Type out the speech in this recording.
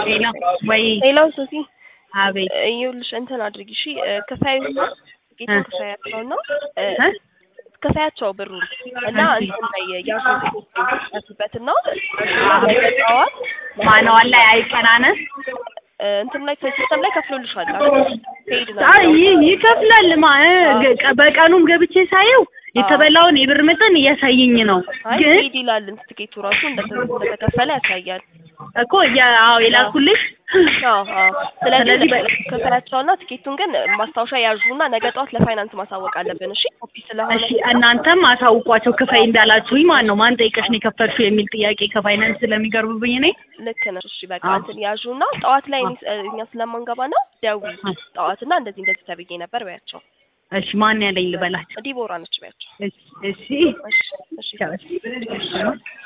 ሌላ ወይ ሌላው ሶሲ አቤት ይኸውልሽ እንትን አድርጊ እሺ ክፈዩና ጌታን እ ክፈያቸውና እ ክፈያቸው ብሩን እና እሺ እንትን ላይ ያሱበትና ነገ ጠዋት ማንዋል ላይ አይቀናነስ እንትን ላይ ሲስተም ላይ ከፍሎልሻል ፔድ ነው አይ የሚለው። ይከፍላል ማ እ ገ- ቀ- በቀኑም ገብቼ ሳየው የተበላውን የብር መጠን እያሳየኝ ነው አይ ግን ፔድ ይላል ትኬቱ ራሱ እንደተ- እንደተከፈለ ያሳያል። እኮ ያ- አዎ የላኩልሽ አዎ አዎ። ስለዚህ ስለዚህ በ- ክፈያቸውና ትኬቱን ግን ማስታወሻ ያዡና ነገ ጠዋት ለፋይናንስ ማሳወቅ አለብን። እሺ ኮፒ ስለሆነ እሺ እናንተም አሳውቋቸው ክፈይ እንዳላችሁኝ ማን ነው ማን ጠይቀሽ ነው የከፈልሽው የሚል ጥያቄ ከፋይናንስ ስለሚቀርብብኝ እኔ ልክ ነሽ። እሺ በቃ አዎ። እንትን ያዡና ጠዋት ላይ እኔ- እኛ ስለማንገባ ነው ደውዪ ጠዋትና እንደዚህ እንደዚህ ተብዬ ነበር በያቸው። እሺ ማን ያለኝ ልበላቸው ዲቦራ ነች በያቸው። እሺ እሺ እሺ እሺ ቻው፣ እሺ